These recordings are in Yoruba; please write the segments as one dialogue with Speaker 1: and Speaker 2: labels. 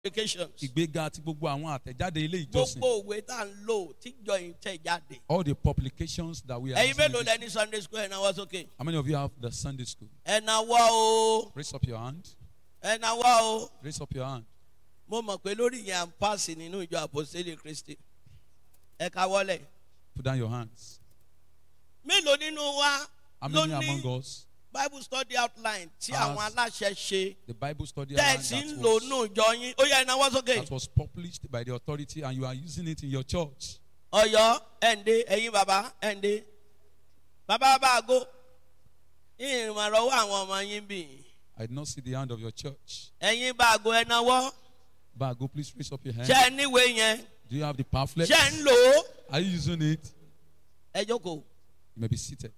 Speaker 1: publications.
Speaker 2: ìgbéga àti gbogbo àwọn àtẹ̀jáde ilé ìjọsìn
Speaker 1: gbogbo òwe tá à ń lò tíjọ yìí tẹ̀ jáde.
Speaker 2: all the publications that we are
Speaker 1: ẹ̀yin mélòó
Speaker 2: using.
Speaker 1: lẹ ní sunday school ẹ̀ náwó sókè.
Speaker 2: how many of you have the sunday school
Speaker 1: ẹ̀ náwó o
Speaker 2: raise up your hand
Speaker 1: ẹ̀ náwó o.
Speaker 2: raise up your hand
Speaker 1: mo mọ̀ pé lórí yẹn à ń pàṣẹ nínú ìjọ àpòsílẹ̀ kristi. ẹ ká wọlé.
Speaker 2: put down your hands
Speaker 1: mélòó nínú wa
Speaker 2: how
Speaker 1: ló
Speaker 2: many
Speaker 1: ní
Speaker 2: among us
Speaker 1: bible study outline tí
Speaker 2: As-
Speaker 1: àwọn aláṣẹ ṣe
Speaker 2: the bible study outline
Speaker 1: tẹ̀sí ń
Speaker 2: that
Speaker 1: lò
Speaker 2: was,
Speaker 1: nù ìjọ yín ó yẹ ẹ̀ náwó sókè.
Speaker 2: that was published by the authority and you are using it in your church
Speaker 1: ọyọ ẹnde ẹyin baba ẹnde baba báago ìrìnàrọwọ àwọn ọmọ yín bì
Speaker 2: i did not see the hand of your church
Speaker 1: ẹyin báago ẹnáwó
Speaker 2: bago please raise up your hand
Speaker 1: ṣe ẹ níwèé yẹn
Speaker 2: do you have the pamphlet
Speaker 1: ṣe ẹ ń lò ó
Speaker 2: are you using it
Speaker 1: ẹ jókòó
Speaker 2: you may be seated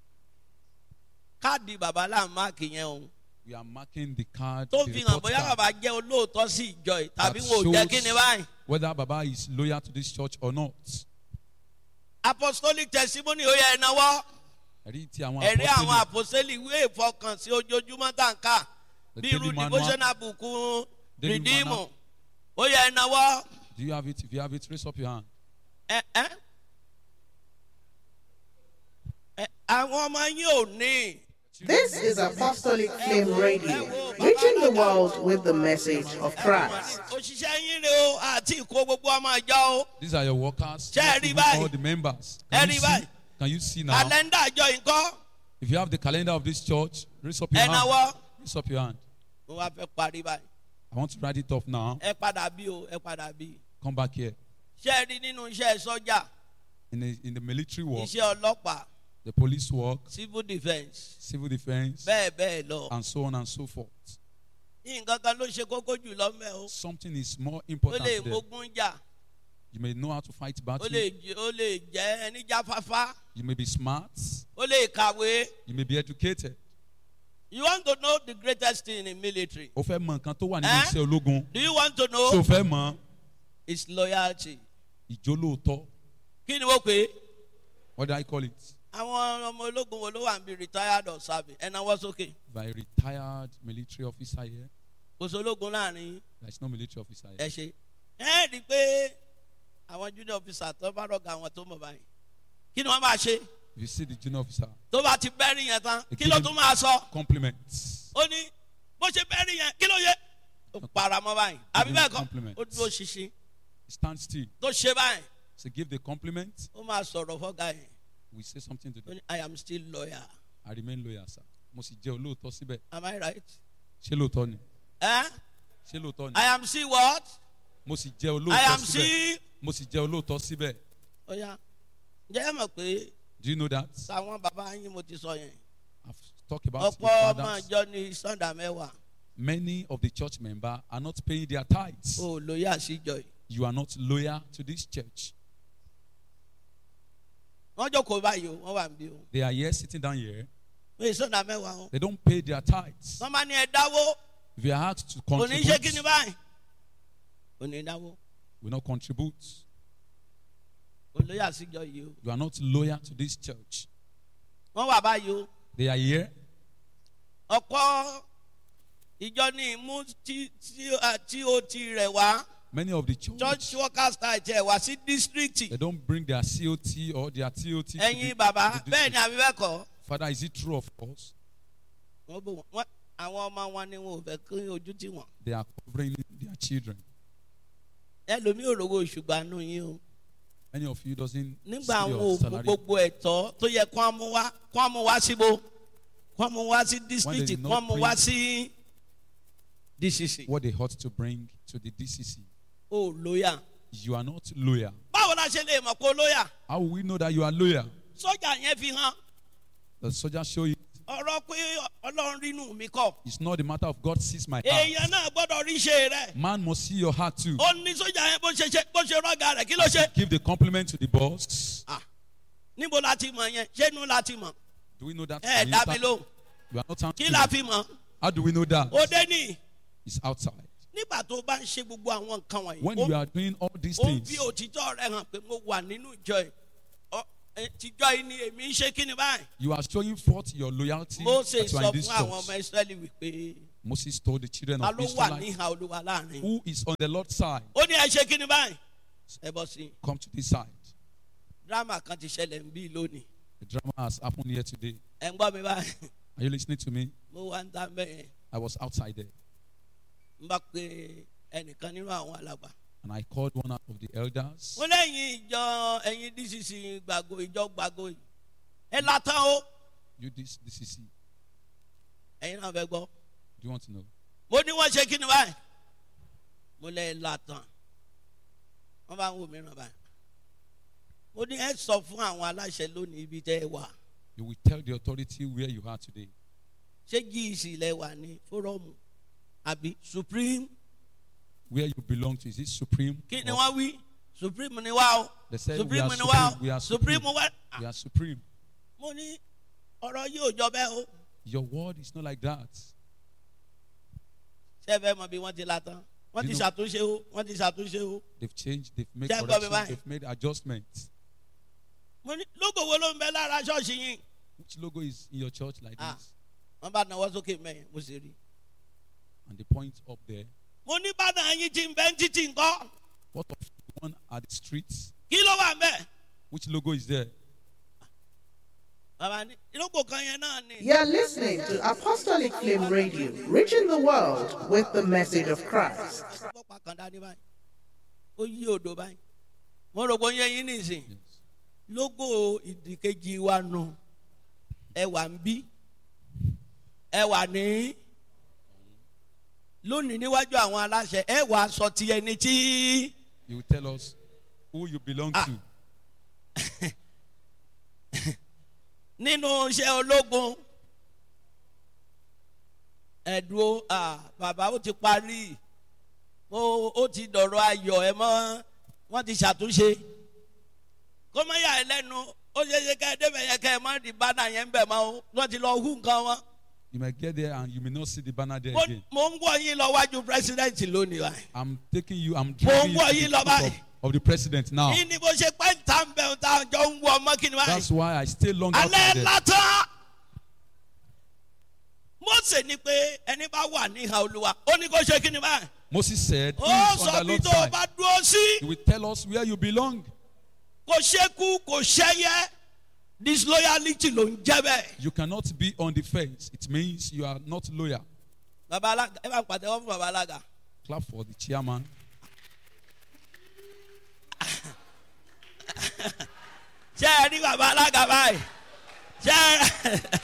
Speaker 1: káàdì baba là ń máàkì yẹn o
Speaker 2: we are marking the card
Speaker 1: tó
Speaker 2: the
Speaker 1: fi hàn
Speaker 2: report
Speaker 1: bóyá
Speaker 2: card
Speaker 1: baba jẹ olóòótọ́ sí ìjọ yìí tàbí
Speaker 2: that
Speaker 1: wọn ò jẹ́
Speaker 2: shows
Speaker 1: kí ni báyìí
Speaker 2: whether baba is loyal to this church or not
Speaker 1: apostolic testimony ó yẹ ẹnáwó
Speaker 2: ẹ̀rí tí àwọn
Speaker 1: ẹ̀rí àwọn
Speaker 2: apostoli
Speaker 1: àpòsílẹ̀ ìwé ìfọkànsí ojoojúmọ́ tá n ká
Speaker 2: The
Speaker 1: bí
Speaker 2: daily
Speaker 1: irú
Speaker 2: manual.
Speaker 1: devotional book
Speaker 2: Daily
Speaker 1: rìdíìmù
Speaker 2: manual.
Speaker 1: ó yẹ ẹnáwó.
Speaker 2: do you have it if you have it raise up your hand
Speaker 1: ẹ ẹ ẹ àwọn ọmọ yín ò ní.
Speaker 3: This is Apostolic Flame Radio, reaching the world with the message of Christ.
Speaker 1: òṣìṣẹ́ yín rè o àti ìkó gbogbo ọmọ ìjọ o.
Speaker 2: these are your workers
Speaker 1: Ṣé ẹ
Speaker 2: not
Speaker 1: rí
Speaker 2: even
Speaker 1: báyìí?
Speaker 2: all the members
Speaker 1: Ẹ
Speaker 2: can
Speaker 1: rí
Speaker 2: you see
Speaker 1: báyìí?
Speaker 2: can you see now
Speaker 1: kàlẹ́ndà ìjọ yìí kọ́
Speaker 2: if you have the calendar of this church raise up your
Speaker 1: ẹ
Speaker 2: hand
Speaker 1: náwó.
Speaker 2: raise up your hand
Speaker 1: mo wá fẹ́ parí báyìí.
Speaker 2: i want to write it off now
Speaker 1: ẹ padà bí o ẹ padà bí.
Speaker 2: come back here
Speaker 1: ṣé ẹ rí nínú iṣẹ́ sọ́jà
Speaker 2: in the in the military work
Speaker 1: iṣẹ́ ọlọ́pàá
Speaker 2: the police work
Speaker 1: civil defence
Speaker 2: civil defense
Speaker 1: bẹ́ẹ̀ bẹ́ẹ̀ lọ.
Speaker 2: and so on and so forth
Speaker 1: nǹkan kan ló ṣe kókó jù lọ mẹ́ o.
Speaker 2: something is more
Speaker 1: ó
Speaker 2: important
Speaker 1: lè
Speaker 2: there
Speaker 1: mógún jà
Speaker 2: you may know how to fight
Speaker 1: ó
Speaker 2: battle
Speaker 1: lè j- ó lè jẹ́ ẹni jáfáfá
Speaker 2: you may be smart
Speaker 1: ó lè kàwé.
Speaker 2: you may be educated
Speaker 1: you want to know the greatest thing in military.
Speaker 2: o fẹ́ mọ nǹkan tó wà nínú
Speaker 1: Eh?
Speaker 2: iṣẹ́ ológun
Speaker 1: do you want to know.
Speaker 2: tí o fẹ́ mọ
Speaker 1: is loyalty.
Speaker 2: ìjólóòtọ́
Speaker 1: kí ni wọ́n pè é.
Speaker 2: what do i call it
Speaker 1: àwọn ọmọ ológun wo ló wà ń bí retired or serving ẹ náwó sókè.
Speaker 2: by a retired military officer here
Speaker 1: kò sí ológun láàrin
Speaker 2: there is no military officer
Speaker 1: ẹ
Speaker 2: here
Speaker 1: ṣe. ẹ rí i pé àwọn junior officer tó bá rọ̀gà àwọn tó mọ̀ báyìí. kí ni wọ́n máa ṣe.
Speaker 2: if you see the junior officer
Speaker 1: tó bá ti bẹ́rì yẹn tán
Speaker 2: Ẹ
Speaker 1: kí ló
Speaker 2: kí ni-
Speaker 1: tún máa sọ.
Speaker 2: compliments
Speaker 1: ó ní bó ṣe bẹ́rì yẹn kí ló yẹ. ó paramọ́ báyìí àbí bẹ́ẹ̀ kọ́
Speaker 2: Compliments.
Speaker 1: ó dúró ṣinṣin
Speaker 2: stand still
Speaker 1: tó ṣe báyìí
Speaker 2: so give the compliment
Speaker 1: ó máa sọ̀rọ̀ fọ́gà yẹn
Speaker 2: we say something to
Speaker 1: ó
Speaker 2: them
Speaker 1: ní i am still loyal
Speaker 2: i remain loyal sir mo sì jẹ́ olóòótọ́ síbẹ̀
Speaker 1: am i right.
Speaker 2: ṣé lóòótọ́ ni
Speaker 1: Eh?
Speaker 2: ṣé lóòótọ́ ni
Speaker 1: i am still what.
Speaker 2: mo sì jẹ́
Speaker 1: i am
Speaker 2: olóòótọ́ síbẹ̀
Speaker 1: still.
Speaker 2: mo sì jẹ́ olóòótọ́ síbẹ̀
Speaker 1: ó yá ǹjẹ́ ẹ mọ̀ pé
Speaker 2: do you know that
Speaker 1: sáwọn bàbá yín mo ti sọ yẹn
Speaker 2: i've talked about the
Speaker 1: ọ̀pọ̀ ọmọ
Speaker 2: fathers
Speaker 1: ìjọ ní sunday mẹ́wàá
Speaker 2: many of the church members are not paying their tithes
Speaker 1: ò lóye àṣìjọ yìí
Speaker 2: you are not loyal to this church
Speaker 1: wọ́n jókòó báyìí o wọ́n wà níbí o
Speaker 2: they are here sitting down here
Speaker 1: pé sunday mẹ́wàá o
Speaker 2: they don't pay their tithes
Speaker 1: wọ́n máa ní ẹ dáwó
Speaker 2: if you are asked to
Speaker 1: kò ní ṣe kí ni
Speaker 2: contribute
Speaker 1: báyìí kò ní dáwó
Speaker 2: will not contribute
Speaker 1: kò lóye àṣìjọ yìí o
Speaker 2: you are not loyal to this church
Speaker 1: wọ́n wà báyìí o
Speaker 2: they are here
Speaker 1: ọ̀pọ̀ ìjọ ní ìmú tí tí tí o ti rẹ̀ wá
Speaker 2: many of the church,
Speaker 1: church workers ta ẹ̀jẹ̀ wá sí district
Speaker 2: they don't bring their COT or their TOT to
Speaker 1: ẹ̀yin
Speaker 2: the,
Speaker 1: bàbá
Speaker 2: to the
Speaker 1: bẹ́ẹ̀ ni
Speaker 2: district.
Speaker 1: àbí bẹ́ẹ̀ kọ́
Speaker 2: Father, is it true of us?
Speaker 1: wọ́n bò wọ́n àwọn ọmọ wọn ni wọn ò fẹ́ kí ojú tì wọ́n.
Speaker 2: They are covering their children.
Speaker 1: ẹlòmíì ò rówó ṣùgbọ́n àánú yín o
Speaker 2: Many of you doesn't
Speaker 1: nígbà
Speaker 2: see
Speaker 1: àwọn
Speaker 2: your
Speaker 1: òògùn
Speaker 2: salary.
Speaker 1: gbogbo ẹ̀tọ́ tó yẹ kó mú wá kó mú wá síbo kó mú wá sí district
Speaker 2: did not
Speaker 1: kó mú wá
Speaker 2: bring-
Speaker 1: sí dcc
Speaker 2: What they ought to bring to the DCC.
Speaker 1: o lóyà.
Speaker 2: You are not loyal.
Speaker 1: báwo la ṣe lè mọ̀ pé o lóyà
Speaker 2: How will we know that you are loyal?
Speaker 1: sọ́jà yẹn fi hàn
Speaker 2: The soldier show you
Speaker 1: ọ̀rọ̀ pé ọlọ́run rínú mi kọ̀
Speaker 2: it's not the matter of God sees my heart.
Speaker 1: èèyàn náà gbọ́dọ̀ rí ṣe rẹ̀
Speaker 2: Man must see your heart too.
Speaker 1: ó ní sọ́jà yẹn bó ṣe ṣe bó ṣe rọ́gà rẹ̀ kí ló ṣe.
Speaker 2: Give the compliment to the boss.
Speaker 1: Ah, níbo la ti mọ̀ yẹn ṣé inú la ti mọ̀
Speaker 2: Do we know that?
Speaker 1: ẹ
Speaker 2: from
Speaker 1: dá mi
Speaker 2: inside?
Speaker 1: lóhùn
Speaker 2: You are not
Speaker 1: kí
Speaker 2: answering.
Speaker 1: la fi mọ̀
Speaker 2: How do we know that?
Speaker 1: ó dé ní.
Speaker 2: It's outside.
Speaker 1: nígbà tó bá ń ṣe gbogbo àwọn nǹkan wọ̀nyí
Speaker 2: When
Speaker 1: ó
Speaker 2: you are doing all these
Speaker 1: ó ń
Speaker 2: things,
Speaker 1: fi òtítọ́ rẹ̀ hàn pé mo wà nínú ìjọ yìí Ọ- ẹ, tìjọ yìí ni èmi ń ṣe kí ni báyìí.
Speaker 2: you are showing forth your loyalty
Speaker 1: Mósè
Speaker 2: that you are
Speaker 1: sọ
Speaker 2: in this
Speaker 1: fún àwọn ọmọ
Speaker 2: church.
Speaker 1: Ísírẹ́lì wípé
Speaker 2: Moses told the children
Speaker 1: ta
Speaker 2: of
Speaker 1: ló wà
Speaker 2: Israel,
Speaker 1: níhà olúwa láàrin.
Speaker 2: who is on the Lord's side,
Speaker 1: ó ní ẹ ṣe kí ni báyìí. ẹ bọ́ sí i.
Speaker 2: come to this side.
Speaker 1: dírámà kan ti ṣẹlẹ̀ ń bí lónìí.
Speaker 2: The drama has happened here today.
Speaker 1: ẹ ń gbọ́ mi báyìí.
Speaker 2: Are you listening to me?
Speaker 1: mo wá ń ta mẹ́yẹn.
Speaker 2: I was outside there
Speaker 1: n bá pe ẹnìkan nínú àwọn alàgbà.
Speaker 2: and I called one out of the elders.
Speaker 1: mo lẹ́yìn ìjọ ẹ̀yin dcc gbàgbó ìjọ gbàgbó yìí. ẹ látàn o.
Speaker 2: You this this is do
Speaker 1: ẹ̀yin náà fẹ́ gbọ́.
Speaker 2: you want to know?
Speaker 1: mo ní wọ́n ṣe kí ni báyìí. mo lẹ́ látàn. wọ́n bá ń wò mí ràn báyìí. mo ní ẹ sọ fún àwọn aláṣẹ lónìí ibi tẹ́ ẹ wà.
Speaker 2: You will tell the authority where you are today.
Speaker 1: ṣé gc lẹ wà ní fórọ́ọ̀mù àbí supreme
Speaker 2: Where you belong to. Is it supreme?
Speaker 1: kí ni
Speaker 2: or-
Speaker 1: wọ́n wí supreme ni wá o
Speaker 2: They said we
Speaker 1: supreme
Speaker 2: are
Speaker 1: ni wá
Speaker 2: supreme. We
Speaker 1: o
Speaker 2: are
Speaker 1: supreme
Speaker 2: supreme.
Speaker 1: wá.
Speaker 2: We are supreme.
Speaker 1: mo ní ọ̀rọ̀ yìí ò jọ bẹ́ẹ̀ o
Speaker 2: Your word is not like that.
Speaker 1: ṣé ẹ fẹ́ mọ bí wọ́n ti la tán wọ́n ti
Speaker 2: You know-
Speaker 1: ṣàtúnṣe o wọ́n ti ṣàtúnṣe o
Speaker 2: They've changed, they've made
Speaker 1: Jẹ́ gbọ́ mi
Speaker 2: corrections,
Speaker 1: báyìí.
Speaker 2: they've made adjustments.
Speaker 1: mo ní lógo wo ló ń bẹ lára ṣọ́ọ̀ṣì yín
Speaker 2: Which logo is in your church like
Speaker 1: Ah.
Speaker 2: this?
Speaker 1: wọ́n bá náwó sókè mẹ́yìn mo sì rí
Speaker 2: And they point up there.
Speaker 1: mo ní bàdàn yín ti ń bẹ́ ń títì ńkọ́
Speaker 2: What of the one at the streets?
Speaker 1: kí ló wà ń bẹ̀
Speaker 2: Which logo is there?
Speaker 1: bàbá ní lógo kan yẹn náà ni
Speaker 3: You're listening to Apostolic Flame Radio, reaching the world with the message of Christ.
Speaker 1: fọ́pá kan dání báyìí ó yí odò báyìí mo rò pé ó yẹ yín nìsín.
Speaker 2: Yes.
Speaker 1: lógo ìdìkejì wa nù ẹ wà ń bí ẹ wà ní lónìí níwájú àwọn aláṣẹ ẹ wà sọ ti ẹni tí
Speaker 2: You will tell us who you belong
Speaker 1: Ah.
Speaker 2: to.
Speaker 1: nínú iṣẹ́ ológun ẹ̀dùn à bàbá ó ti parí ó ó ti dọ̀rọ̀ ayọ̀ ẹ mọ́ wọ́n ti ṣàtúnṣe kó má yà ẹ lẹ́nu ó ṣe é ṣe ká ẹ débẹ̀ yẹn ká ẹ má di bánà yẹn ń bẹ̀ mọ́ o wọ́n ti lọ hú nǹkan wọn.
Speaker 2: You might get there and you may not see the banner there
Speaker 1: mo
Speaker 2: again.
Speaker 1: mo ń wọ yín lọ wájú pírẹsidẹ́ǹtì lónìí wa.
Speaker 2: I'm taking you, I'm
Speaker 1: Mo
Speaker 2: dragging
Speaker 1: ń
Speaker 2: you
Speaker 1: wọ̀
Speaker 2: to
Speaker 1: yín
Speaker 2: the
Speaker 1: lọ
Speaker 2: front of,
Speaker 1: báyìí.
Speaker 2: of the president now.
Speaker 1: yín ni mo ṣe pẹ́ ń ta ń bẹ̀ ń ta jọ ń wọ ọmọ kí ni
Speaker 2: That's
Speaker 1: báyìí.
Speaker 2: why I stay long out
Speaker 1: alẹ́
Speaker 2: there.
Speaker 1: látàn. Mósè ni pé ẹni bá wà ní ìhà olúwa ó ní kó ṣe kí ni báyìí.
Speaker 2: Moses said, Who
Speaker 1: ó
Speaker 2: is
Speaker 1: sọ
Speaker 2: on the
Speaker 1: bí
Speaker 2: Lord's
Speaker 1: tó o
Speaker 2: side?
Speaker 1: bá dúró sí.
Speaker 2: He will tell us where you belong.
Speaker 1: kò ṣekú kò ṣẹyẹ disloyalty ló ń jẹ́ bẹ́ẹ̀.
Speaker 2: You cannot be on the fence. It means you are not loyal.
Speaker 1: bàbá alága ẹ bá ń pàtẹ́wọ́ fún bàbá alága.
Speaker 2: Clap for the chairman.
Speaker 1: ṣé ẹ rí bàbá alága báyìí ṣé ẹ.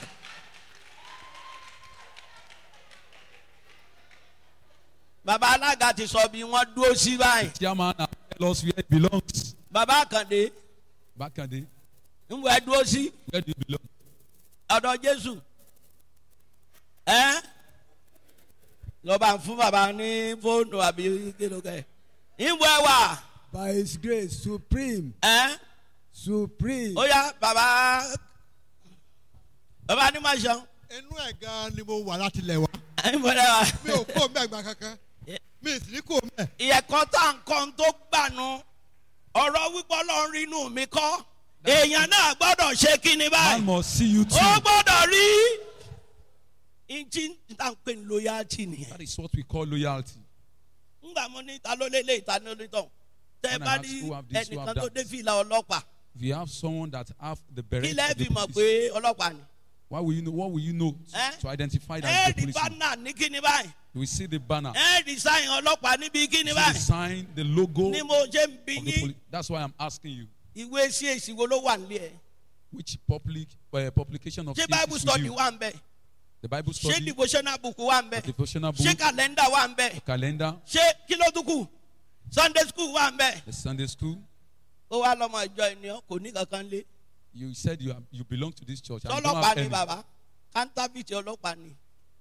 Speaker 1: bàbá alága ti sọ bí wọ́n dúró sí báyìí.
Speaker 2: Chairman, now tell us where it belongs.
Speaker 1: bàbá àkàndé
Speaker 2: Back at the,
Speaker 1: ń wọ ẹ dúró sí
Speaker 2: where do you belong?
Speaker 1: ọ̀dọ̀ jésù. ẹ lọ́ba ń fún bàbá ní fóònù àbí kílókè. ń wọ ẹ wà.
Speaker 4: By His grace, supreme,
Speaker 1: ẹ
Speaker 4: supreme.
Speaker 1: ó yá bàbá bàbá ní ma ṣeun.
Speaker 5: inú ẹ̀ gan ni mo wà láti lẹ̀ wá
Speaker 1: ẹ ń bọ̀ ẹ
Speaker 5: mi ò kó mẹ́gbà kankan mi ì sì ní kó mẹ́
Speaker 1: ìyẹ̀kọ́ tá à ń kọ́ ń tó gbànú ọ̀rọ̀ wípé ọlọ́run rí inú mi kọ́ èèyàn náà gbọ́dọ̀ ṣe kí ni
Speaker 2: Man
Speaker 1: báyìí
Speaker 2: must see you too.
Speaker 1: ó gbọ́dọ̀ rí ìjì tá à ń pè ní loyalty nìyẹn
Speaker 2: That is what we call loyalty.
Speaker 1: ńgbà mo ní ta ló lélẹ̀ ìta ní onítọ̀ tẹ
Speaker 2: When I
Speaker 1: bá
Speaker 2: ask
Speaker 1: rí
Speaker 2: who have this, who
Speaker 1: ẹnìkan
Speaker 2: have
Speaker 1: tó
Speaker 2: that.
Speaker 1: dé fìlà ọlọ́pàá
Speaker 2: If you have someone that have the
Speaker 1: kí
Speaker 2: beret
Speaker 1: lẹ́ẹ̀
Speaker 2: of the
Speaker 1: fi mọ̀
Speaker 2: police,
Speaker 1: pé ọlọ́pàá ni
Speaker 2: why will you know? What will you know
Speaker 1: Eh?
Speaker 2: to identify that
Speaker 1: ẹ
Speaker 2: as the
Speaker 1: rí
Speaker 2: policeman?
Speaker 1: bánà ní kí ni báyìí
Speaker 2: You will see the banner.
Speaker 1: ẹ rí sáyìn ọlọ́pàá níbi kí ni
Speaker 2: You see the
Speaker 1: báyìí
Speaker 2: sign, the logo
Speaker 1: ni mo ṣe ń bí
Speaker 2: of the
Speaker 1: yín
Speaker 2: police. That's why I'm asking you,
Speaker 1: ìwé sí èsì wo ló wà nílé ẹ
Speaker 2: which public uh, publication of
Speaker 1: ṣé
Speaker 2: faith
Speaker 1: bible
Speaker 2: is with
Speaker 1: study
Speaker 2: you?
Speaker 1: wà ń bẹ
Speaker 2: The Bible
Speaker 1: ṣé
Speaker 2: study,
Speaker 1: devotional book wà ń bẹ
Speaker 2: the devotional
Speaker 1: ṣé
Speaker 2: book,
Speaker 1: calendar wà ń bẹ
Speaker 2: calendar,
Speaker 1: ṣé kí ló tún kù sunday school wà ń bẹ
Speaker 2: the Sunday school.
Speaker 1: ó wá lọmọ ìjọ ènìyàn kò ní kankan lé
Speaker 2: You said you are, you belong to this church. And you don't
Speaker 1: tọlọpàá
Speaker 2: have
Speaker 1: ni
Speaker 2: any.
Speaker 1: bàbá kántábìtì ọlọpàá ni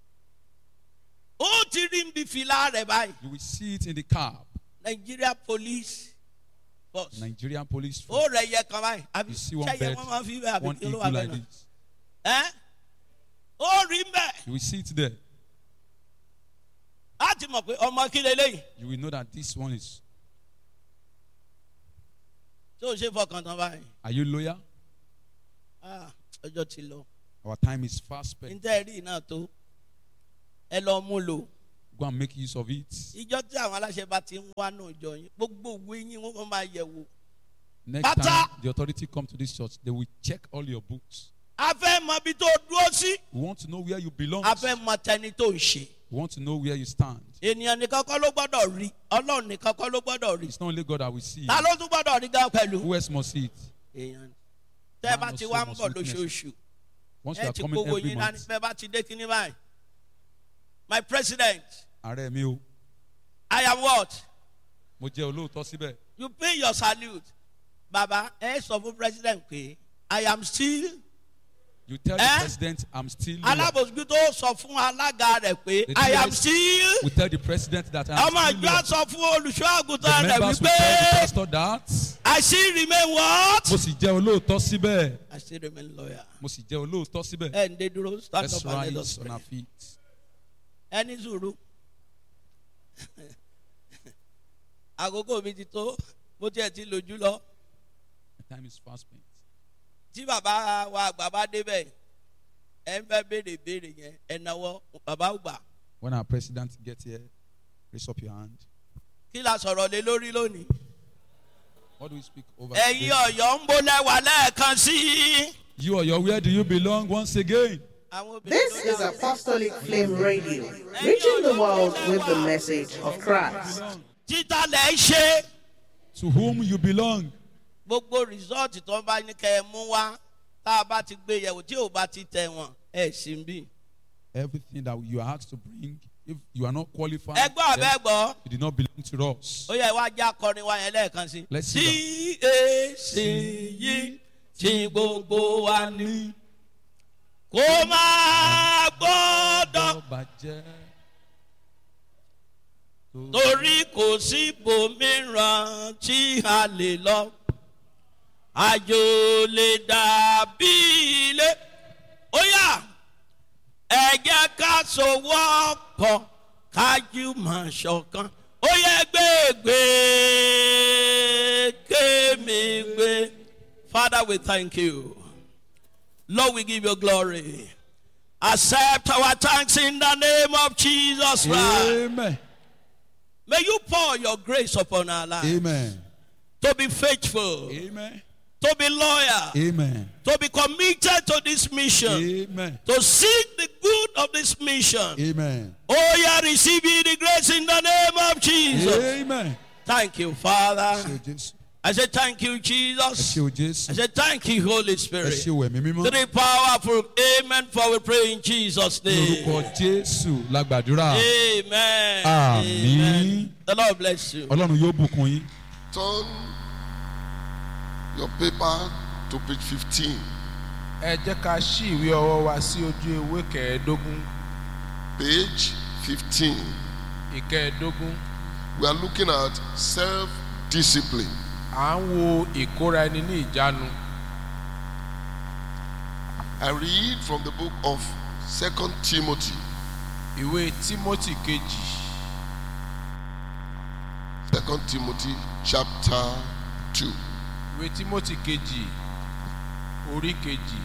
Speaker 1: ó ti rí nbí fìlà rẹ báyìí
Speaker 2: You will see it in the cab.
Speaker 1: nigeria police force
Speaker 2: Nigerian police
Speaker 1: ó
Speaker 2: force.
Speaker 1: rẹ yẹ kan báyìí àbí
Speaker 2: You see one
Speaker 1: ṣẹyẹ
Speaker 2: bed,
Speaker 1: wọn máa fi bẹ àbí
Speaker 2: one
Speaker 1: kí ló
Speaker 2: eagle
Speaker 1: wà bẹ
Speaker 2: like
Speaker 1: náà
Speaker 2: this.
Speaker 1: ẹ ó rí mbẹ
Speaker 2: You will see it there.
Speaker 1: láti mọ̀ pé ọmọ kí lélẹ́yìn
Speaker 2: You will know that this one is.
Speaker 1: tó o ṣe fọkàn tán báyìí
Speaker 2: Are you loyal?
Speaker 1: Ah, ọjọ́ ti lọ
Speaker 2: Our time is fast spent.
Speaker 1: níta ẹ̀rí náà tó ẹ lọ mú lò
Speaker 2: Go and make use of it.
Speaker 1: ìjọ tí àwọn aláṣẹ bá ti ń wá náà jọ yín gbogbo òwe yín wọn máa yẹ̀ wò.
Speaker 2: Next
Speaker 1: Pata.
Speaker 2: time the authority come to this church, they will check all your books.
Speaker 1: a fẹ́ mọ ibi tó dúró sí.
Speaker 2: We want to know where you belong.
Speaker 1: a fẹ́ mọ tẹni tó ń ṣe.
Speaker 2: We want to know where you stand.
Speaker 1: ènìyàn nìkan kọ́ ló gbọ́dọ̀ rí ọlọ́run nìkan kọ́ ló gbọ́dọ̀ rí.
Speaker 2: It's not only God that will see.
Speaker 1: ta ló tún gbọ́dọ̀ rí gan pẹ̀lú.
Speaker 2: Who else must see it?
Speaker 1: èèyàn ni. tẹ́ ẹ bá
Speaker 2: Man
Speaker 1: ti
Speaker 2: of
Speaker 1: wá
Speaker 2: soul
Speaker 1: ń
Speaker 2: must
Speaker 1: bọ̀
Speaker 2: witness.
Speaker 1: lóṣooṣù
Speaker 2: Once you
Speaker 1: ẹ
Speaker 2: are
Speaker 1: ti
Speaker 2: coming
Speaker 1: gbowó
Speaker 2: every
Speaker 1: yín dání
Speaker 2: month.
Speaker 1: bẹ́ẹ̀ bá ti dé kíní báyìí. my president
Speaker 2: Ààrẹ mi o,
Speaker 1: i am what
Speaker 2: mo jẹ́ olóòótọ́ síbẹ̀.
Speaker 1: you pay your salute baba ẹ sọ fún president pé i am still
Speaker 2: You tell
Speaker 1: Eh?
Speaker 2: the president I'm still here.
Speaker 1: alábòsíkú tó sọ fún alága rẹ̀ pé
Speaker 2: The
Speaker 1: i am
Speaker 2: TS
Speaker 1: still
Speaker 2: We tell the president that I'm
Speaker 1: ọmọ
Speaker 2: still
Speaker 1: ìjọ
Speaker 2: here.
Speaker 1: sọ fún olùṣọ́
Speaker 2: The
Speaker 1: àgùntàn rẹ̀
Speaker 2: members will tell the
Speaker 1: wípé
Speaker 2: pastor that.
Speaker 1: i still remain what.
Speaker 2: Mo sì jẹ́ olóòótọ́ síbẹ̀.
Speaker 1: i still remain loyal.
Speaker 2: Mo sì jẹ́ olóòótọ́ síbẹ̀.
Speaker 1: ẹ ǹdẹ dúró stand
Speaker 2: Let's
Speaker 1: up and let us
Speaker 2: rise on
Speaker 1: pray.
Speaker 2: our feet.
Speaker 1: ẹni sùúrù àkókò mi ti tó mo tiẹ̀ ti lójú lọ
Speaker 2: The time is fast spent.
Speaker 1: tí bàbá wa àgbà bá débẹ̀ ẹ ń fẹ́ béèrè béèrè yẹn ẹ náwó bàbá ò gbà
Speaker 2: When our president gets here, raise up your hand.
Speaker 1: kí la sọ̀rọ̀ lé lórí lónìí.
Speaker 2: What do we speak over?
Speaker 1: ẹ̀yin
Speaker 2: today?
Speaker 1: ọ̀yọ́ ń bolẹ̀ wà lẹ́ẹ̀kan sí i.
Speaker 2: You or your where do you belong once again?
Speaker 1: àwọn obìnrin
Speaker 3: This
Speaker 1: ló
Speaker 3: is
Speaker 1: dáhùn.
Speaker 3: Apostolic Flame Radio, reaching the world with the message of Christ.
Speaker 1: títà lẹ̀ ń ṣe
Speaker 2: To whom you belong?
Speaker 1: gbogbo rìsọ́ọ̀tì tó ń bá ní kẹ́ ẹ mú wá tá a bá ti gbé yẹ̀wò tí ò bá ti tẹ̀ wọ́n ẹ̀ sì ń bì.
Speaker 2: Everything that you are asked to bring, if you are not qualified,
Speaker 1: ẹ gbọ́
Speaker 2: then
Speaker 1: àbẹ́ gbọ́.
Speaker 2: you did not belong to us.
Speaker 1: ó yẹ wá já kọrin wa yẹn lẹ́ẹ̀kan sí.
Speaker 2: Let's see
Speaker 1: tí èsì yìí tí gbogbo wa ní. kó máa gbọ́dọ̀
Speaker 2: bàjẹ́.
Speaker 1: torí kò sí ibòmíràn tí a lè lọ. àjò lè dàbí ilé. ó yà ẹ jẹ́ ká sowọ́ pọ̀ kájú mọ̀ ṣọ̀kan. ó yẹ gbégbé kémi gbé. Father, we thank you. Lord, we give you glory. Accept our thanks in the name of Jesus Christ.
Speaker 2: Amen.
Speaker 1: May you pour your grace upon our lives
Speaker 2: Amen.
Speaker 1: to be faithful,
Speaker 2: Amen.
Speaker 1: to be loyal,
Speaker 2: Amen.
Speaker 1: to be committed to this mission,
Speaker 2: Amen.
Speaker 1: to seek the good of this mission.
Speaker 2: Amen.
Speaker 1: Oh, yeah, receive ye the grace in the name of Jesus.
Speaker 2: Amen.
Speaker 1: Thank you, Father.
Speaker 2: Ṣé o Jésù?
Speaker 1: I say thank you,
Speaker 2: Ẹ
Speaker 1: Jesus.
Speaker 2: ṣé o
Speaker 1: I
Speaker 2: Jésù?
Speaker 1: say thank you, Holy
Speaker 2: Ẹ
Speaker 1: Spirit.
Speaker 2: ṣé o ẹ̀mí mímọ́?
Speaker 1: Three powerful amen for we pray in Jesus' name.
Speaker 2: Lórúkọ Jésù la gbàdúrà.
Speaker 1: Amen.
Speaker 2: Àmín.
Speaker 1: Amen. The Lord bless you.
Speaker 2: Ọlọ́run yóò bùkún yín.
Speaker 6: Turn your paper to page 15.
Speaker 7: ẹ jẹ́ ká ṣí ìwé ọwọ́ wa sí ojú ewé kẹẹ̀ẹ́dógún
Speaker 6: Page 15.
Speaker 7: ìkẹẹ̀ẹ́dógún
Speaker 6: We are looking at self discipline.
Speaker 7: à ń wo ìkóra ẹni ní ìjánu
Speaker 6: I read from the book of Second Timothy,
Speaker 7: ìwé timothy kejì
Speaker 6: Second Timothy chapter 2.
Speaker 7: ìwé timothy kejì orí kejì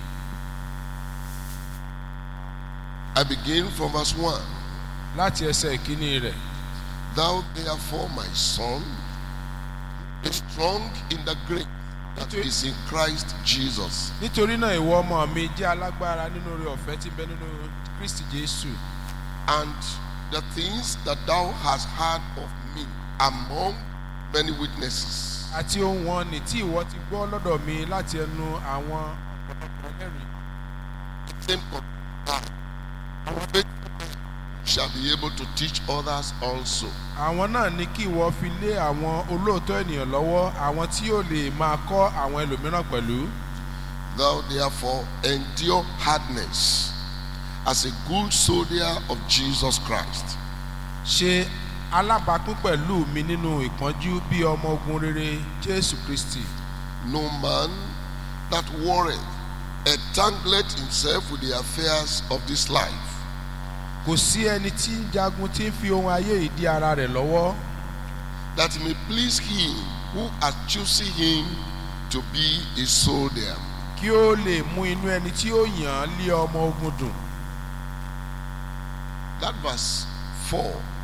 Speaker 6: I begin from verse 1.
Speaker 7: láti ẹsẹ̀ ìkíní rẹ̀
Speaker 6: Thou therefore, my son, be strong in the grace that is in Christ Jesus.
Speaker 7: nítorí náà ìwọ ọmọ mi jẹ́ alágbára nínú oore ọ̀fẹ́ tí ń bẹ nínú kristi jésù
Speaker 6: and the things that thou hast heard of me among many witnesses.
Speaker 7: àti ohun wọn ní tí ìwọ ti gbọ́ lọ́dọ̀ mi láti ẹnu àwọn ọ̀pọ̀lọpọ̀ ẹlẹ́rìí
Speaker 6: Same con- faith shall be able to teach others also.
Speaker 7: àwọn náà ní kí ìwọ fi lé àwọn olóòótọ́ ènìyàn lọ́wọ́ àwọn tí yóò lè máa kọ́ àwọn ẹlòmíràn pẹ̀lú.
Speaker 6: Thou therefore endure hardness as a good soldier of Jesus Christ.
Speaker 7: ṣe alábàápín pẹ̀lú mi nínú ìpọ́njú bí ọmọ ogun rere jésù kristi
Speaker 6: No man that warreth entangleth himself with the affairs of this life,
Speaker 7: kò sí ẹni tí ń jagun tí ń fi ohun ayé yìí dí ara rẹ̀ lọ́wọ́
Speaker 6: that he may please him who hath chosen him to be a soldier.
Speaker 7: kí ó lè mú inú ẹni tí ó yàn án lé ọmọ ogun dùn
Speaker 6: that verse 4,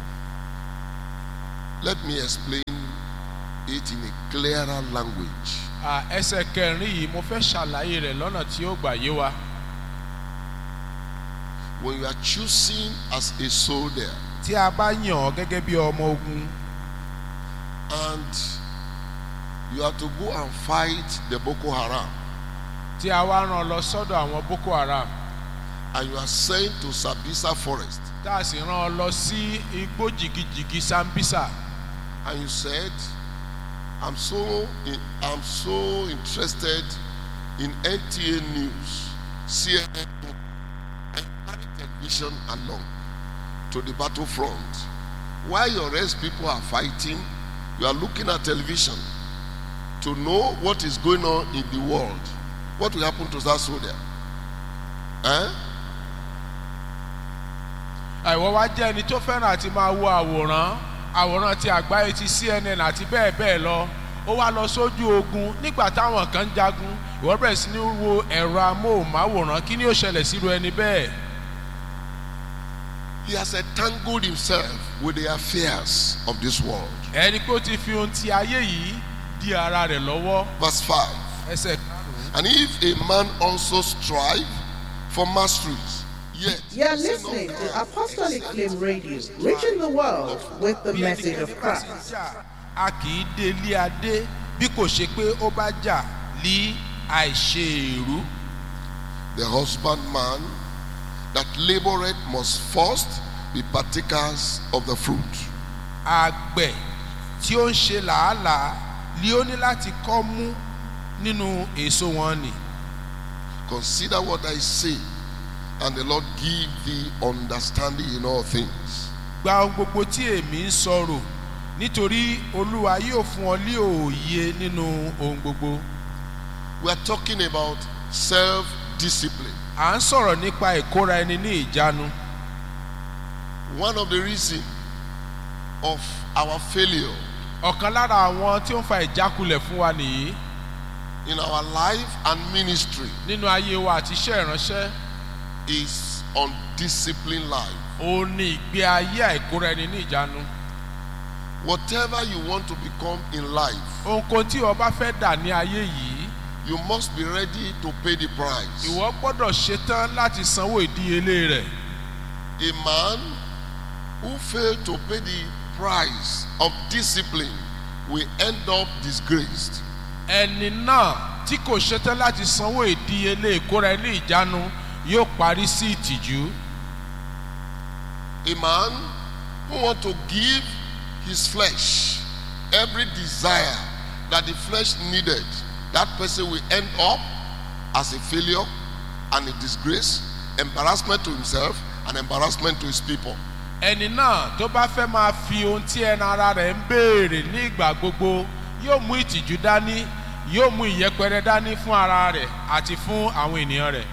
Speaker 6: let me explain it in a clearer language.
Speaker 7: À, ẹsẹ̀ kẹrin yìí mo fẹ́ ṣàlàyé rẹ̀ lọ́nà tí ó gbà yé wa.
Speaker 6: When you are choosing as a soldier
Speaker 7: tí a bá yàn ọ́ gẹ́gẹ́ bí ọmọ ogun
Speaker 6: and you are to go and fight the Boko Haram
Speaker 7: tí a wá rán ọ lọ sọ́dọ̀ àwọn boko haram
Speaker 6: and you are sent to Sabisa forest
Speaker 7: tá a sì rán ọ lọ sí igbó jìgìjìgì sambisa
Speaker 6: and you said, I'm so in, I'm so interested in NTA news, CNN, and carry television along to the battlefront. While your rest people are fighting, you are looking at television to know what is going on in the world. What will happen to that soldier? Eh?
Speaker 7: àìwọ́ wá jẹ́ ẹni tó fẹ́ràn àti máa wo àwòrán àwòrán ti àgbáyé ti cnn àti bẹ́ẹ̀ bẹ́ẹ̀ lọ ó wá lọ sójú ogun nígbà táwọn kan ń jagun ìwọ bẹ̀rẹ̀ sí ní wo ẹ̀rọ amóhùnmáwòrán kí ni ó ṣẹlẹ̀ síru ẹni bẹ́ẹ̀
Speaker 6: He has entangled himself with the affairs of this world.
Speaker 7: ẹni pé ó ti fi ohun ti ayé yìí di ara rẹ̀ lọ́wọ́
Speaker 6: Verse 5.
Speaker 7: ẹsẹ̀ karùn-ún.
Speaker 6: And if a man also strive for masteries, yet
Speaker 3: You are
Speaker 6: he say
Speaker 3: listening
Speaker 6: not
Speaker 3: to
Speaker 6: God.
Speaker 3: Apostolic Flame Radio, reaching the world with the message of Christ.
Speaker 7: a kì í dé ilé adé bí kò ṣe pé ó bá jà lí àìṣe èrú
Speaker 6: the husbandman that laboreth must first be partakers of the fruit.
Speaker 7: àgbẹ̀ tí ó ń ṣe làálàá ni ó ní láti kọ́ mú nínú èso wọn nì
Speaker 6: Consider what I say, and the Lord give thee understanding in all things.
Speaker 7: gba ohun gbogbo tí èmi ń sọ̀rọ̀ nítorí olúwa yóò fún ọ ní òye nínú ohun gbogbo
Speaker 6: We are talking about self discipline.
Speaker 7: à ń sọ̀rọ̀ nípa ìkóra ẹni ní ìjánu
Speaker 6: One of the reasons of our failure
Speaker 7: ọ̀kan lára àwọn tí ó ń fa ìjákulẹ̀ fún wa nìyí
Speaker 6: in our life and ministry
Speaker 7: nínú ayé wa àti iṣẹ́ ìránṣẹ́
Speaker 6: is undisciplined life.
Speaker 7: ó ní ìgbé ayé àìkóra ẹni ní ìjánu
Speaker 6: Whatever you want to become in life,
Speaker 7: ohunkóhun tí ìwọ bá fẹ́ dà ní ayé yìí
Speaker 6: you must be ready to pay the price.
Speaker 7: ìwọ gbọ́dọ̀ ṣetán láti sanwó ìdíyelé rẹ̀
Speaker 6: A man who failed to pay the price of discipline will end up disgraced.
Speaker 7: ẹni náà tí kò ṣetán láti sanwó ìdíyelé ìkóra ẹni ìjánu yóò parí sí ìtìjú
Speaker 6: A man who want to give his flesh every desire that the flesh needed, that person will end up as a failure and a disgrace, embarrassment to himself and embarrassment to his people.
Speaker 7: ẹni náà tó bá fẹ́ máa fi ohun tí ẹnu ara rẹ̀ ń béèrè ní ìgbà gbogbo yóò mú ìtìjú dání yóò mú ìyẹpẹrẹ dání fún ara rẹ̀ àti fún àwọn ènìyàn rẹ̀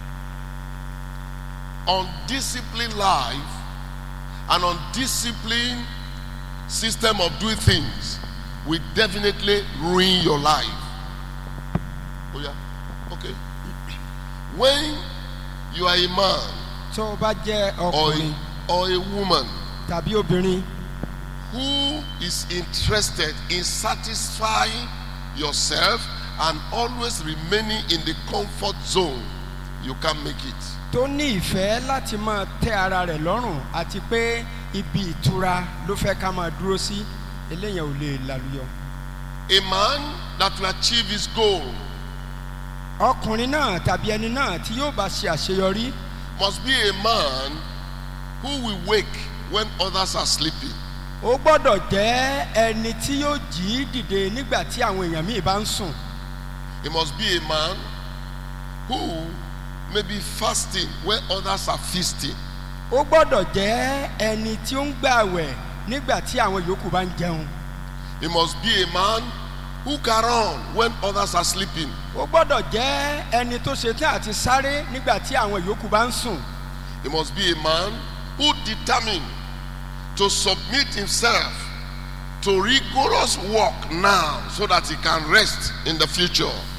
Speaker 6: undisciplined life and undisciplined system of doing things will definitely ruin your life. Oh yeah, okay. When you are a man
Speaker 4: tó o bá jẹ́
Speaker 6: or
Speaker 4: ọkùnrin
Speaker 6: a, or a woman
Speaker 4: tàbí obìnrin
Speaker 6: who is interested in satisfying yourself and always remaining in the comfort zone, you can't make it.
Speaker 4: tó ní ìfẹ́ láti máa tẹ́ ara rẹ̀ lọ́rùn àti pé ibi ìtura ló fẹ́ ká máa dúró sí eléyàn ò lè lálùyọ.
Speaker 6: A man that will achieve his goal
Speaker 4: ọkùnrin náà tàbí ẹni náà tí yóò bá ṣe àṣeyọrí
Speaker 6: must be a man who will wake when others are sleeping.
Speaker 4: ó gbọ́dọ̀ jẹ́ ẹni tí yóò jí dìde nígbà tí àwọn èèyàn míì bá ń sùn
Speaker 6: He must be a man who may be fasting when others are feasting.
Speaker 4: ó gbọ́dọ̀ jẹ́ ẹni tí ó ń gbààwẹ̀ nígbà tí àwọn yòókù bá ń jẹun
Speaker 6: He must be a man who can run when others are sleeping.
Speaker 4: ó gbọ́dọ̀ jẹ́ ẹni tó ṣetán àti sáré nígbà tí àwọn yòókù bá ń sùn
Speaker 6: He must be a man who determined to submit himself to rigorous work now so that he can rest in the future.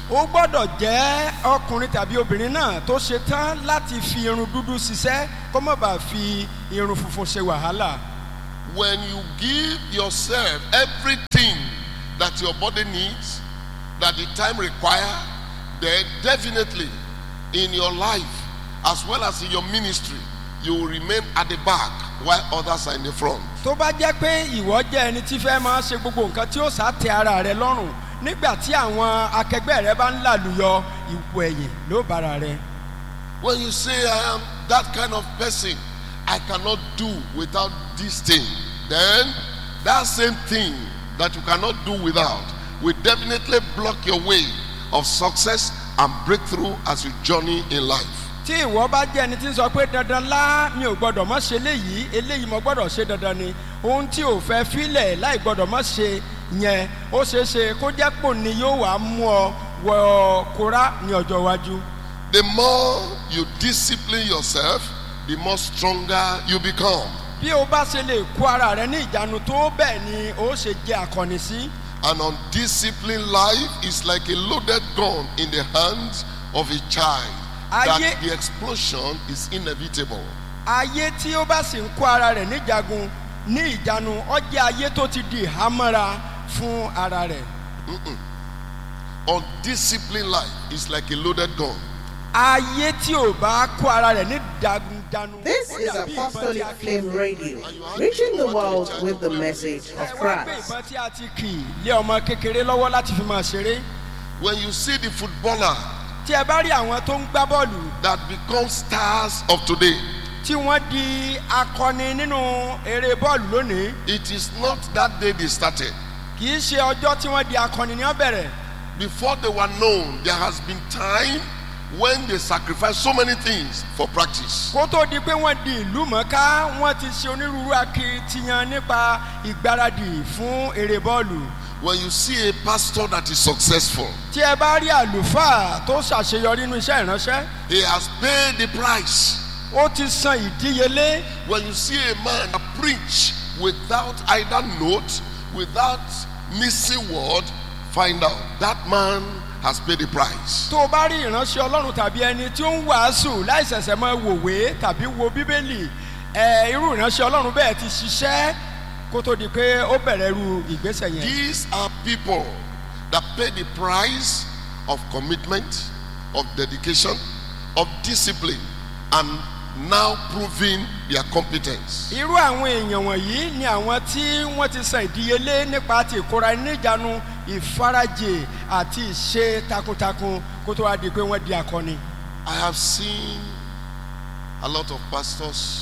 Speaker 4: ó gbọ́dọ̀ jẹ́ ọkùnrin tàbí obìnrin náà tó ṣe tán láti fi irun dúdú ṣiṣẹ́ kó má bàa fi irun funfun ṣe wàhálà.
Speaker 6: When you give yourself everything that your body needs, that the time require, then definitely in your life as well as in your ministry, you will remain at the back while others are in the front.
Speaker 4: tó bá jẹ́ pé ìwọ jẹ́ ẹni tí fẹ́ máa ṣe gbogbo nǹkan tí ó sá tẹ ara rẹ lọ́rùn nígbà tí àwọn akẹgbẹ́ rẹ bá ń làlùyọ ipò ẹ̀yìn ló bára rẹ.
Speaker 6: When you say, I am that kind of person, I cannot do without this thing, then that same thing that you cannot do without will definitely block your way of success and breakthrough as you journey in life.
Speaker 4: tí ìwọ bá jẹ́ ẹni tí ń sọ pé dandan lá mi ò gbọ́dọ̀ mọ́ ṣe léyìí eléyìí mo gbọ́dọ̀ ṣe dandan ni ohun tí ò fẹ́ filẹ̀ láì gbọ́dọ̀ mọ́ ṣe yẹn ó ṣeé ṣe kó jẹ́ pò ní yóò wá mú ọ wọ kóra ní ọjọ́ iwájú.
Speaker 6: The more you discipline yourself, the more stronger you become.
Speaker 4: bí o bá ṣe lè kó ara rẹ ní ìjánu tó bẹ́ẹ̀ ni ó ṣe jẹ́ akọni sí.
Speaker 6: An undisciplined life is like a loaded gun in the hands of a child. That
Speaker 4: Ayé-
Speaker 6: the explosion is inevitable.
Speaker 4: ayé tí ó bá sì ń kó ara rẹ̀ níjagun ní ìjánu ó jẹ́ ayé tó ti di ìhámọ́ra fún ara rẹ̀.
Speaker 6: Undisciplined life is like a loaded gun.
Speaker 4: ayé tí ò bá kó ara rẹ̀ ní ìjánu.
Speaker 3: This
Speaker 4: ó
Speaker 3: is
Speaker 4: dàbí ìbọn
Speaker 3: Apostolic
Speaker 4: tí a kì-
Speaker 3: Flame Radio, reaching the world with the message of
Speaker 4: ẹ wá pé
Speaker 3: Christ.
Speaker 4: ìbọn tí a ti kì í lé ọmọ kékeré lọ́wọ́ láti fi máa ṣeré.
Speaker 6: When you see the footballer
Speaker 4: tí ẹ bá rí àwọn tó ń gbá bọ́ọ̀lù
Speaker 6: that become stars of today,
Speaker 4: tí wọ́n di akọni nínú eré bọ́ọ̀lù lónìí
Speaker 6: it is not that day they started.
Speaker 4: kì í ṣe ọjọ́ tí wọ́n di akọni ní ọ̀bẹ̀rẹ̀.
Speaker 6: Before they were known, there has been time when they sacrificed so many things for practice.
Speaker 4: kó tó di pé wọ́n di ìlú mọ̀ọ́ká wọ́n ti ṣe onírúurú akitiyan nípa ìgbáradì fún eré bọ́ọ̀lù.
Speaker 6: When you see a pastor that is successful,
Speaker 4: tí ẹ bá rí àlùfáà tó ṣàṣeyọrí nínú iṣẹ́ ìránṣẹ́
Speaker 6: he has paid the price.
Speaker 4: ó ti san ìdíyelé
Speaker 6: When you see a man that preach without either note, without missing word, find out that man has paid the price.
Speaker 4: tó o bá rí ìránṣẹ́ ọlọ́run tàbí ẹni tí ó ń wàásù láìsẹ̀sẹ̀ máa wòwe tàbí wo bíbélì ẹ irú ìránṣẹ́ ọlọ́run bẹ́ẹ̀ ti ṣiṣẹ́ kó tó di pé ó bẹ̀rẹ̀ irú ìgbésẹ̀ yẹn.
Speaker 6: These are people that pay the price of commitment, of dedication, of discipline, and now proving their competence.
Speaker 4: irú àwọn èèyàn wọ̀nyí ni àwọn tí wọ́n ti san ìdíyelé nípa ti ìkóra níjànú ìfarajì àti ìṣe takuntakun kó tó wá di pé wọ́n di akọni.
Speaker 6: I have seen a lot of pastors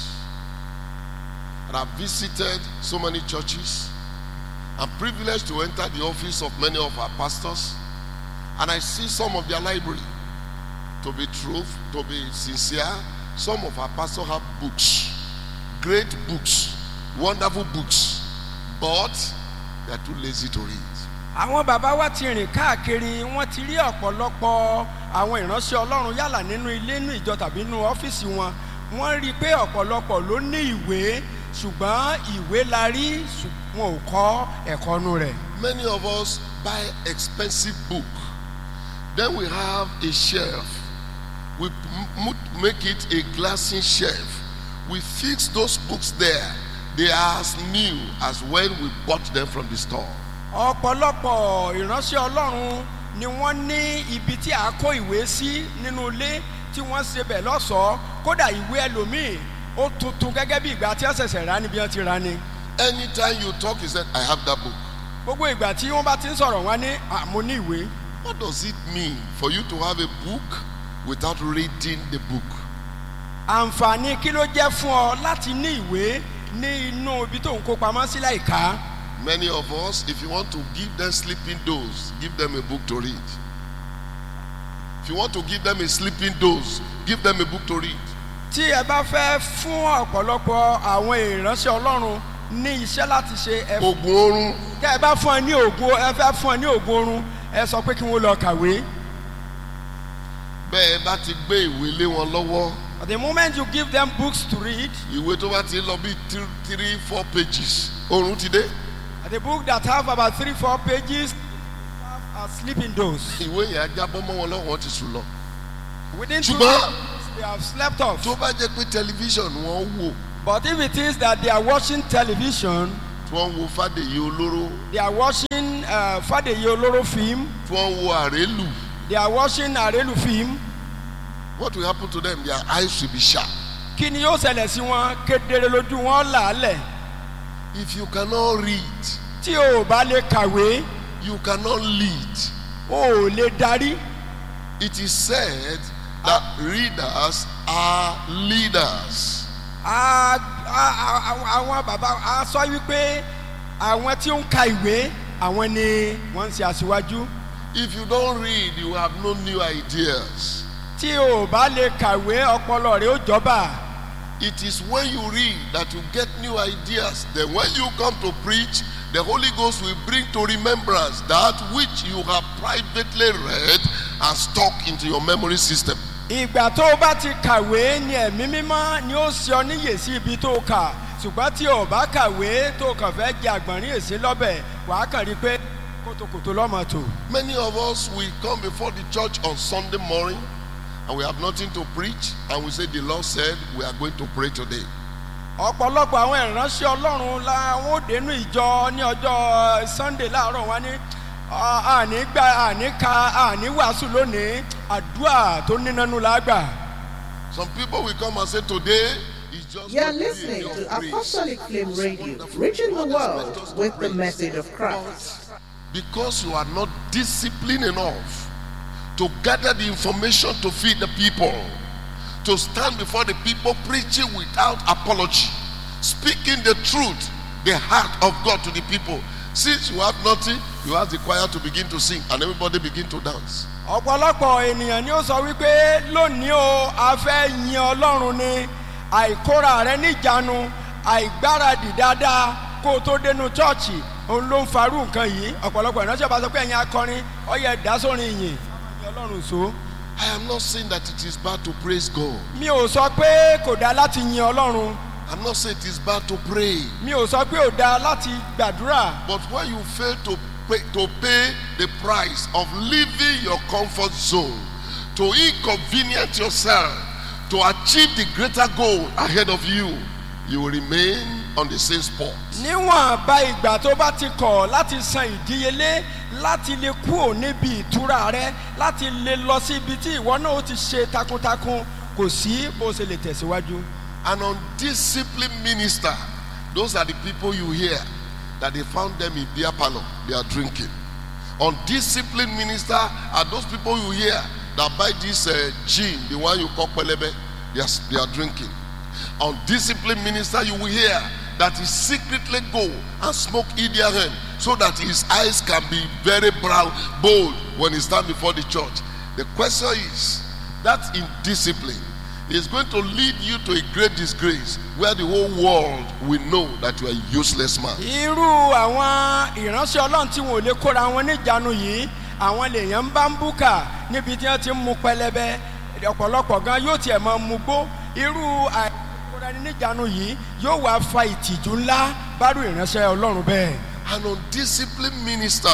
Speaker 6: and I've visited so many churches. I'm privileged to enter the office of many of our pastors and I see some of their library. To be truth, to be sincere, some of our pastors have books, great books, wonderful books, but they are too lazy to read.
Speaker 4: àwọn bàbá wa ti rìn káàkiri wọ́n ti rí ọ̀pọ̀lọpọ̀ àwọn ìránṣẹ́ ọlọ́run yálà nínú ilé nínú ìjọ tàbí nínú ọ́fíìsì wọn wọ́n rí i pé ọ̀pọ̀lọpọ̀ ló ní ìwé ṣùgbọ́n ìwé la rí ṣùgbọ́n wọn ò kọ́ ẹ̀kọ́ nu rẹ̀.
Speaker 6: Many of us buy expensive book. Then we have a shelf. We m- m- make it a glassy shelf. We fix those books there. They are as new as when we bought them from the store.
Speaker 4: ọ̀pọ̀lọpọ̀ ìránṣẹ́ ọlọ́run ni wọ́n ní ibi tí a kó ìwé sí nínú ilé tí wọ́n ṣe bẹ̀ lọ́sọ̀ọ́ kódà ìwé ẹlòmíì ó tuntun gẹ́gẹ́ bí ìgbà tí wọ́n ṣẹ̀ṣẹ̀ rà níbi wọ́n ti rà ni.
Speaker 6: Anytime you talk, he said, I have that book.
Speaker 4: gbogbo ìgbà tí wọ́n bá ti ń sọ̀rọ̀ wọn ní àmú ní ìwé.
Speaker 6: What does it mean for you to have a book without reading the book?
Speaker 4: àǹfààní kí ló jẹ́ fún ọ láti ní ìwé ní inú ibi tó ń kó pamọ́ sí láìka.
Speaker 6: Many of us, if you want to give them sleeping dose, give them a book to read. If you want to give them a sleeping dose, give them a book to read.
Speaker 4: tí ẹ bá fẹ́ fún ọ̀pọ̀lọpọ̀ àwọn ìránṣẹ́ ọlọ́run ní iṣẹ́ láti ṣe ẹ
Speaker 6: Ogun oorun
Speaker 4: tẹ́ ẹ bá fún ẹ ní ògùn ẹ fẹ́ fún ẹ ní ògùn oorun ẹ sọ pé kí wọ́n lọ kàwé.
Speaker 6: bẹ́ẹ̀ bá ti gbé ìwé lé wọn lọ́wọ́
Speaker 4: the moment you give them books to read
Speaker 6: ìwé tó bá ti lọ bí three three four pages oorun ti dé
Speaker 4: the book that have about three four pages are sleeping those.
Speaker 6: ìwé yẹn á jábọ́ mọ́ wọn lọ́wọ́ wọn ti sùn lọ.
Speaker 4: Within two
Speaker 6: Ṣùgbọ́n-
Speaker 4: days, they have slept off.
Speaker 6: tó bá jẹ́ pé tẹlifíṣàn wọn wò
Speaker 4: But if it is that they are watching television,
Speaker 6: tí wọ́n ń wo fàdèyí olóró
Speaker 4: they are watching uh, Fadeye Oloro film,
Speaker 6: tí wọ́n ń wo àrélù
Speaker 4: they are watching Arelu film,
Speaker 6: what will happen to them their eyes will be sharp.
Speaker 4: kí ni yóò ṣẹlẹ̀ sí wọn kedere lójú wọn làálẹ̀.
Speaker 6: if you cannot read
Speaker 4: Tí o ò bá lè kàwé,
Speaker 6: you cannot lead.
Speaker 4: o ò lè darí.
Speaker 6: it is said that readers are leaders.
Speaker 4: A- a- a- àwọn- àwọn bàbá a sọ wípé àwọn tí ó ń ka ìwé àwọn ni wọ́n ń ṣe aṣíwájú.
Speaker 6: if you don read you have no new ideas.
Speaker 4: Tí o ò bá lè kàwé ọpọlọ rẹ ó jọba.
Speaker 6: it is when you read that you get new ideas then when you come to preach the holy ghost will bring to remembrance that which you have privately read and stuck into your memory system.
Speaker 4: ìgbà tó o bá ti kàwé ni ẹ̀mí mímọ́ ni ó ṣe ọ níyè sí ibi tó o kà ṣùgbọ́n tí o bá kàwé tó o kàn fẹ́ jẹ àgbọ̀nrín èsì lọ́bẹ̀ wàá kàn rí i pé kótókótó lọ́mọ tò.
Speaker 6: many of us we come before the church on sunday morning and we have nothing to preach and we say the lord said we are going to pray today.
Speaker 4: ọ̀pọ̀lọpọ̀ àwọn ìránṣẹ́ ọlọ́run làwọn ò dénú ìjọ ní ọjọ́ sunday láàárọ̀ wọn ní "Ah, àní gba àní ka àní wàásù lónìí àdúrà tó nínánú la gbà.
Speaker 6: some people will come and say today is just.
Speaker 3: You're
Speaker 6: going to be a
Speaker 3: listening
Speaker 6: day
Speaker 3: to
Speaker 6: of praise."
Speaker 3: Apostolic Flame Radio,
Speaker 6: Wonderful.
Speaker 3: reaching the
Speaker 6: God has meant us
Speaker 3: world
Speaker 6: to
Speaker 3: with the
Speaker 6: praise.
Speaker 3: message of Christ.
Speaker 6: because you are not disciplined enough to gather the information to feed the people, to stand before the people preaching without apology, speaking the truth, the heart of God to the people. Since you have nothing, you ask the choir to begin to sing and everybody begin to dance.
Speaker 4: ọ̀pọ̀lọpọ̀ ènìyàn ni ó sọ wípé lónìí o a fẹ́ yin ọlọ́run ni àìkóra rẹ níjànú àìgbáradì dáadáa kó o tó dénú chọ́ọ̀chì òun ló ń farú nǹkan yìí ọ̀pọ̀lọpọ̀ ìránṣẹ́ bá sọ pé ẹ̀yin akọrin ọyẹ ìdásórin ìyìn yin ọlọ́run so.
Speaker 6: I am not saying that it is bad to praise God.
Speaker 4: mi ò sọ pé kò dáa láti yin ọlọ́run
Speaker 6: I'm not saying it is bad to pray.
Speaker 4: mi ò sọ pé ò dáa láti gbàdúrà
Speaker 6: But when you fail to pay, to pay the price of leaving your comfort zone, to inconvenience yourself, to achieve the greater goal ahead of you, you will remain on the same spot.
Speaker 4: níwọ̀n bá ìgbà tó bá ti kọ̀ láti san ìdíyelé láti lè kúrò níbi ìtura rẹ láti lè lọ sí ibi tí ìwọ náà ó ti ṣe takuntakun kò sí bó ṣe lè tẹ̀síwájú.
Speaker 6: An undisciplined minister, those are the people you hear that they found them in beer parlor, they are drinking. Undisciplined minister are those people you hear that buy this uh, gin, the one you call pelebe, they are, they are drinking. Undisciplined minister you will hear that he secretly go and smoke Idiaren so that his eyes can be very brown, bold when he stand before the church. The question is that indiscipline is going to lead you to a great disgrace where the whole world will know that you are a useless man.
Speaker 4: irú àwọn ìránṣẹ́ ọlọ́run tí wọn ò lè kóra wọn níjànú yìí àwọn lèèyàn ń bá ń búkà níbi tí wọ́n ti ń mu pẹlẹbẹ ọ̀pọ̀lọpọ̀ gan yóò tiẹ̀ máa mu gbó irú àìkóra ẹni níjànú yìí yóò wá fa ìtìjú ńlá bárú ìránṣẹ́ ọlọ́run bẹ́ẹ̀.
Speaker 6: An undisciplined minister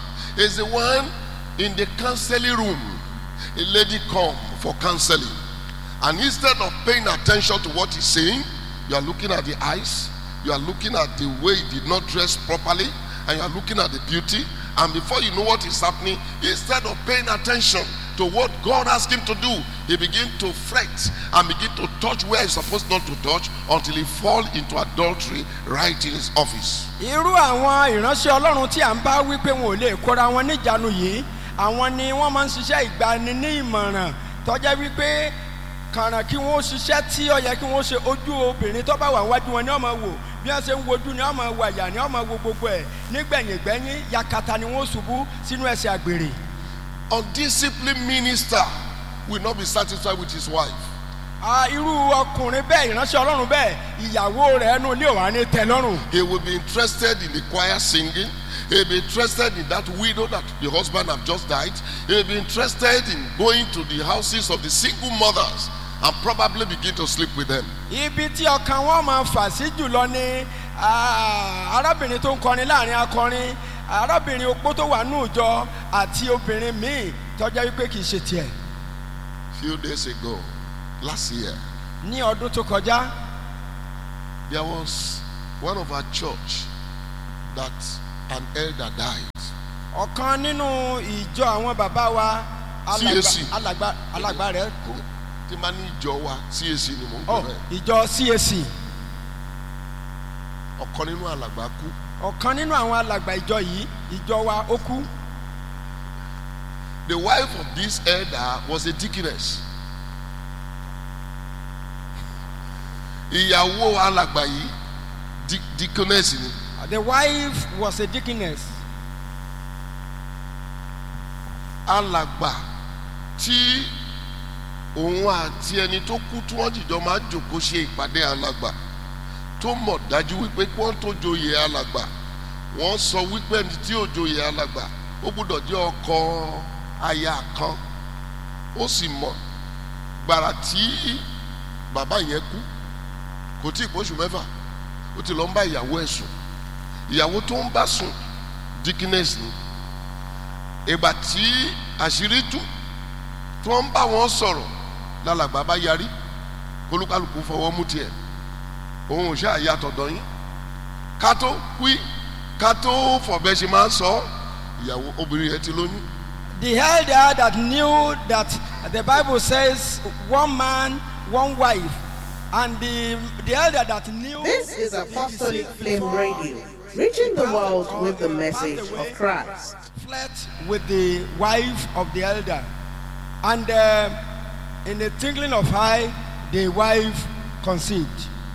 Speaker 6: is the one in the counseling room. A lady come for counseling, and instead of paying attention to what he's saying, you are looking at the eyes, you are looking at the way he did not dress properly, and you are looking at the beauty. And before you know what is happening, instead of paying attention to what God asked him to do, he begin to fret and begin to touch where he's supposed not to touch until he fall into adultery right in his office.
Speaker 4: irú àwọn ìránṣẹ́ ọlọ́run tí à ń bá wí pé wọn ò lè kóra wọn níjànú yìí àwọn ni wọ́n máa ń ṣiṣẹ́ ìgbani ní ìmọ̀ràn tọ́jẹ́ wípé kàràn kí wọ́n ṣiṣẹ́ tí ó yẹ kí wọ́n ṣe ojú obìnrin tó bá wà wájú wọn ni wọ́n máa wò bí wọ́n ṣe ń wojú ni wọ́n máa wò àyà ni wọ́n máa wo gbogbo ẹ̀ nígbẹ̀yìngbẹ́yìn yakata ni wọ́n ṣubú sínú ẹsẹ̀ àgbèrè.
Speaker 6: undisciplined minister will not be satisfied with his wife.
Speaker 4: Ah, irú ọkùnrin bẹ́ẹ̀ ìránṣẹ́ ọlọ́run bẹ́ẹ̀ ìyàwó rẹ̀ ẹnu ilé òwà ní tẹ́ lọ́rùn.
Speaker 6: He will be interested in the choir singing. He'll be interested in that widow that the husband have just died. He'll be interested in going to the houses of the single mothers and probably begin to sleep with them.
Speaker 4: ibi tí ọkàn wọn máa fà sí jùlọ ni ah, arábìnrin tó ń kọrin láàrin akọrin arábìnrin opó tó wà ní ìjọ àti obìnrin míì tọ́jà wípé kì í ṣe tiẹ̀
Speaker 6: Few days ago, last year,
Speaker 4: ní ọdún tó kọjá
Speaker 6: there was one of our church that an elder died.
Speaker 4: ọ̀kan nínú ìjọ àwọn bàbá wa alàgbà
Speaker 6: CAC.
Speaker 4: alàgbà alàgbà rẹ̀ kú
Speaker 6: Tí máa ní ìjọ wa CAC ni mò ń
Speaker 4: ọ
Speaker 6: pè bẹ́ẹ̀.
Speaker 4: ìjọ cac
Speaker 6: Ọ̀kan nínú alàgbà kú.
Speaker 4: ọ̀kan nínú àwọn alàgbà ìjọ yìí ìjọ wa ó kú
Speaker 6: The wife of this elder was a deaconess. Ìyàwó alàgbà yìí di- deaconess ni.
Speaker 4: the wife was a deaconess
Speaker 6: Alàgbà tí òun àti ẹni tó kú tí wọ́n jìjọ máa ń jòkó ṣe ìpàdé alàgbà tó mọ̀ dájú wípé kí wọ́n tó joyè alàgbà wọ́n sọ wípé ẹni tí ò joyè alàgbà ó gbúdọ̀ jẹ́ ọkọ aya kan ó sì mọ̀ gbàrà tí bàbá yẹn kú kò tí ì pọ́ṣù mẹ́fà ó ti lọ ń bá ìyàwó ẹ̀ sùn ìyàwó tó ń bá sùn dickiness ni ìgbà tí àṣírí tú tí wọ́n ń bá wọn sọ̀rọ̀ lálàgbà bá yarí kólúkálùkù fọwọ́ mú tiẹ̀ òun ò ṣáà yàtọ̀ dọ̀yìn ká tó wí ká tó fọ̀bẹ ṣe máa ń sọ ìyàwó obìnrin yẹn ti lóyún
Speaker 4: the elder that knew that the bible says one man one wife and the the elder that knew
Speaker 3: This is Apostolic Flame Radio, reaching the world with the message of Christ.
Speaker 4: flirt with the wife of the elder and uh, in the twinkling of eye the wife conceived